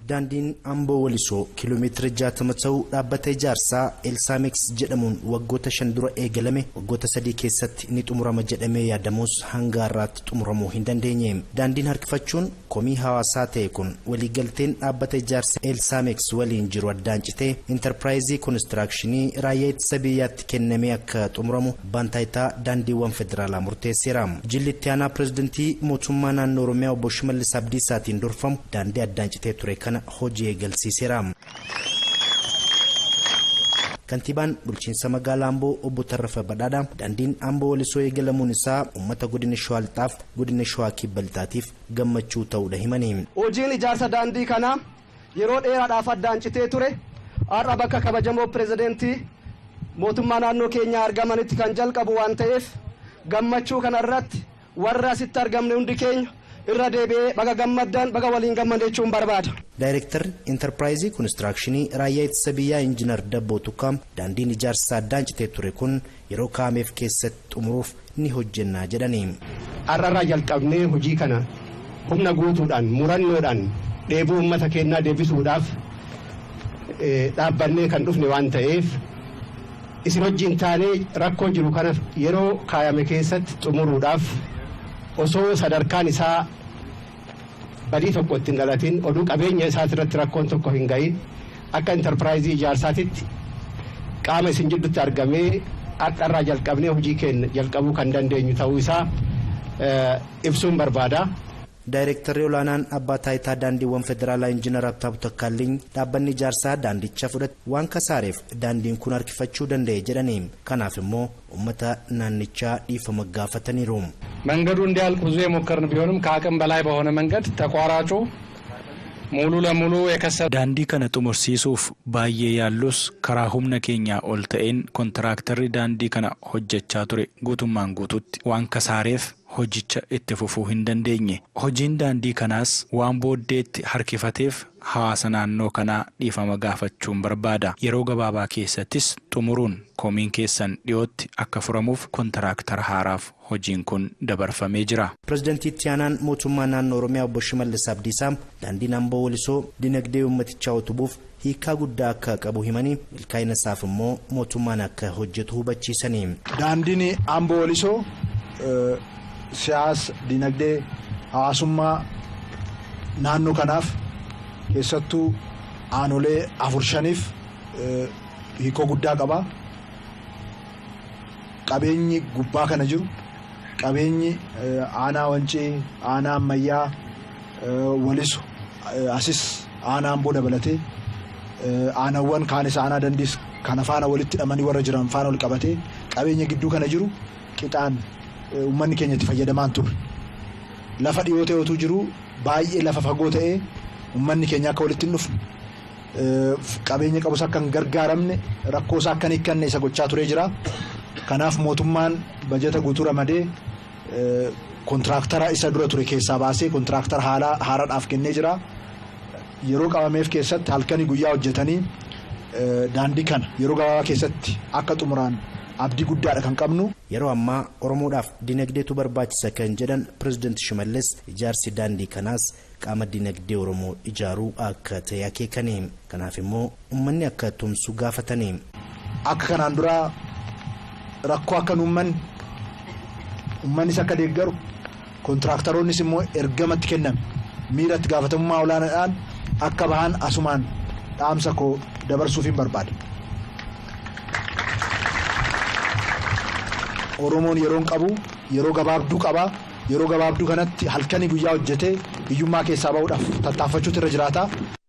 Daandiin Amboo Walisoo kiiloomeetira jaatama ta'uu dhaabbata ijaarsaa Elsaameeks jedhamuun waggoota shan dura eegalame waggoota sadii keessatti ni xumurama jedhamee yaadamus hanga har'aatti xumuramuu hin dandeenye. Daandiin harkifachuun komii hawaasaa ta'e kun waliigalteen dhaabbata ijaarsa Elsaameeks waliin jiru addaan citee intarpiraayizii koonistirakshinii raayyaa ittisa biyyaatti kennamee akka xumuramu abbaan taayitaa daandiiwwan federaalaa murteesseera. Jilli itti aanaa pireezidantii mootummaa naannoo Oromiyaa obbo Shimallis Abdiisaatiin durfamu daandii addaan citee ture kana hojii eegalsiiseera. Kantiibaan bulchiinsa magaalaa Amboo obbo Tarrafa Badhaadhaa daandiin Amboo Walisoo eegalamuun isaa uummata godina Shawaa Lixaaf godina Shawaa Kibba Lixaatiif gammachuu ta'uudha himanii. Hojiin ijaarsa daandii kanaa yeroo dheeraadhaaf addaan citee ture har'a bakka kabajamoo pirezidentii mootummaa naannoo keenyaa argamanitti kan jalqabu waan ta'eef gammachuu kanarratti warra asitti argamne hundi keenya irra deebi'ee baga gammaddan baga waliin gammadee jechuun barbaada. Daayirektarri intarpiraayizii koonistirakshinii raayyaa ittisa biyyaa injiinar Dabboo Tukkaam daandiin ijaarsa addaan citee ture kun yeroo kaa'ameef keessatti xumuruuf ni hojjennaa jedhani. Har'arraa jalqabnee hojii kana humna guutuudhaan murannoodhaan dheebuu uummata keenyaa deebisuudhaaf dhaabbannee kan dhufne waan ta'eef isin wajjin taanee rakkoo jiru kana yeroo kaayame keessatti xumuruudhaaf osoo sadarkaan isaa badii tokko ittiin dhalatin oduu qabeenya isaati irratti rakkoon tokko hin gahin akka intarpiraayizii ijaarsaatitti qaama isin jidduutti argamee akka irraa jalqabnee hojii keenya jalqabuu kan dandeenyu ta'uu isaa ibsuun barbaada. Daayirektarri olaanaan abbaa taayitaa daandiiwwan federaalaa injiinar Abtaabu Takkaalliin dhaabbanni ijaarsaa daandicha fudhate waan kasaareef daandiin kun harkifachuu danda'e jedhanii kanaaf immoo uummata naannichaa dhiifama gaafataniiru. መንገዱ እንዲያልቅ ብዙ የሞከርን ቢሆንም ከአቅም በላይ በሆነ መንገድ ተቋራጩ ሙሉ ለሙሉ የከሰረ daandii kana xumursiisuuf baay'ee yaallus karaa humna keenyaa ol ta'een kontiraaktarri daandii kana hojjechaa ture guutummaan guututti waan kasaareef hojicha itti fufuu hin dandeenye hojiin daandii kanaas waan booddeetti harkifateef hawaasa naannoo kanaa dhiifama gaafachuun barbaada yeroo gabaabaa keessattis xumuruun komiin keessan dhiyootti akka furamuuf kontiraaktara haaraaf hojiin kun dabarfamee jira. Pireezidantii itti aanaan mootummaa naannoo Oromiyaa obbo Shimallis Abdiisaa daandiin Amboo Walisoo dinagdee uummatichaa utubuuf hiikaa guddaa akka qabu himanii milkaa'ina isaaf immoo mootummaan akka hojjetu hubachiisanii. Daandiin Amboo Walisoo siyaasa dinagdee hawaasummaa naannoo kanaaf keessattuu aanolee afur shaniif hiikoo guddaa qaba. Qabeenyi gubbaa kana jiru qabeenyi aanaa wancii aanaa ammayyaa waliso asis aanaa amboo dabalatee aanawwan kaanis aanaa dandiis kana faana walitti hidhamanii warra jiran faana wal qabatee qabeenya gidduu kana jiru qixaan uummanni keenya itti fayyadamaan turre lafa dhiyoo ta'etu jiru baay'ee lafa fagoo ta'ee uummanni keenya akka walitti hin dhufne qabeenya qabus akka hin gargaaramne rakkoo isaa akka hin hiikkanne isa gochaa turee jira. Kanaaf mootummaan bajeta guutuu ramadee kontiraaktara isa dura ture keessaa baasee kontiraaktara haaraadhaaf kennee jira. Yeroo qabameef keessatti halkanii guyyaa hojjetanii daandii kana yeroo gabaabaa keessatti akka xumuraan abdii guddaadha kan qabnu. Yeroo ammaa Oromoodhaaf dinagdeetu barbaachisa kan jedhan pireezidanti Shimallis ijaarsi daandii kanaas qaama dinagdee Oromoo ijaaruu akka ta'e akeekanii kanaaf immoo uummanni akka tumsu gaafatanii. Akka kanaan duraa rakkoo akka uummanni uummannis akka deeggaru kontiraaktaroonnis immoo ergamatti kenname miiratti gaafatamummaa olaanaadhaan akka bahan asumaan dhaamsa koo dabarsuuf hin barbaada. Oromoon yeroon qabu yeroo gabaabduu qaba yeroo gabaabduu kanatti halkanii guyyaa hojjetee hiyyummaa keessaa bahuudhaaf tattaaffachuutu irra jiraata.